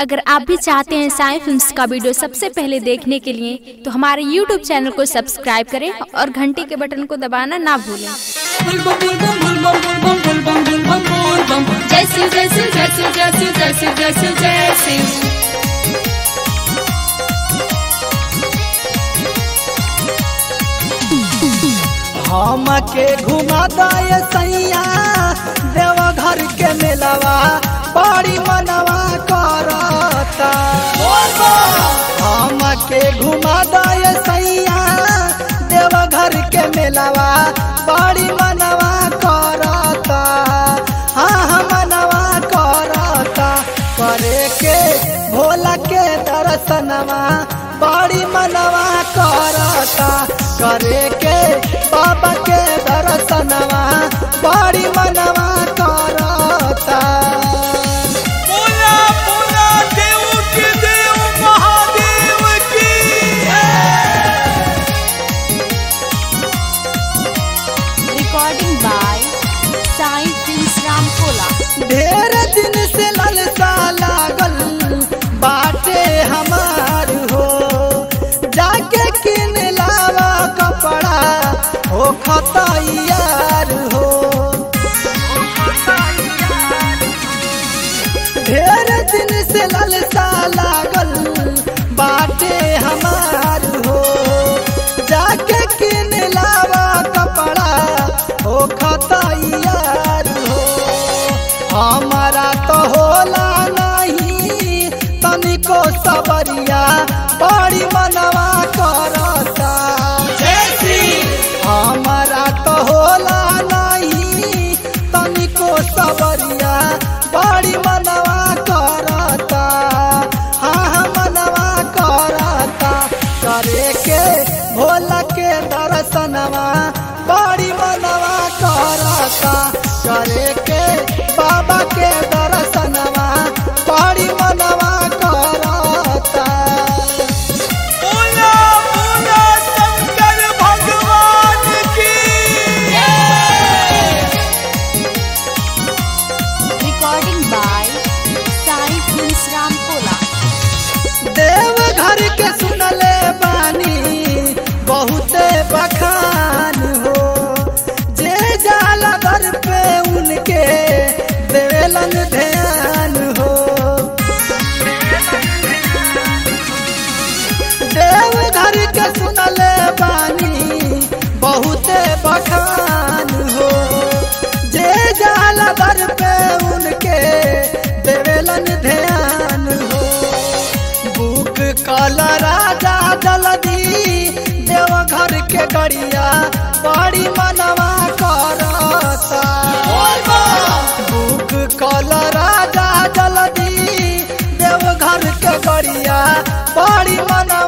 अगर आप भी चाहते हैं साई फिल्म्स का वीडियो सबसे पहले देखने के लिए तो हमारे यूट्यूब चैनल को सब्सक्राइब करें और घंटी के बटन को दबाना ना भूलें जय शिव जय शिव जय शिव जय शिव जय शिव जय शिव जय शिव हम के घुमा दाए सैया देवघर के मेलवा बड़ी मनवा करता हम के घुमा दाए सैया देवघर के मेलवा बड़ी मनवा करता हाँ हाँ मनवा करता करे के भोला के दर्शनवा बड़ी मनवा करता करे के बाबा के दर्शनवा बड़ी मनवा करता बोला बोला देव के देव महादेव की recording by Sai films Ramkola ढेर दिन से ललसा लागल बाटे हमार हो जाके किन लावा कपड़ा हो खतैयार हो ढेर दिन से ललसा लागल बाटे हमार हो जाके किन लावा कपड़ा हो खतैयार हो हमारा तो होला नहीं तनिको सबरिया बड़ी मनवा करता हमारा तो होला नहीं तनिको सबरिया बड़ी मनवा करता हाँ हाँ मनवा करता करे के भोला के दर्शनवा बड़ी मनवा करता करे के बाबा के दर्शनवा बड़ी मनवा करता बोला बोला शंकर भगवान की recording by Sai films Ramkola Deoghar के सुनले बानी बहुते बखान हो जे जाला दर पे उनके देवेलन ध्यान हो देवघर के सुनले बानी बहुते बखान हो जे जाला दर पे उनके देवेलन ध्यान हो बुक कल राजा जल्दी देवघर के गड़िया बड़ी मनवा करता बुक कल राजा जल्दी देवघर के गड़िया बड़ी मनवा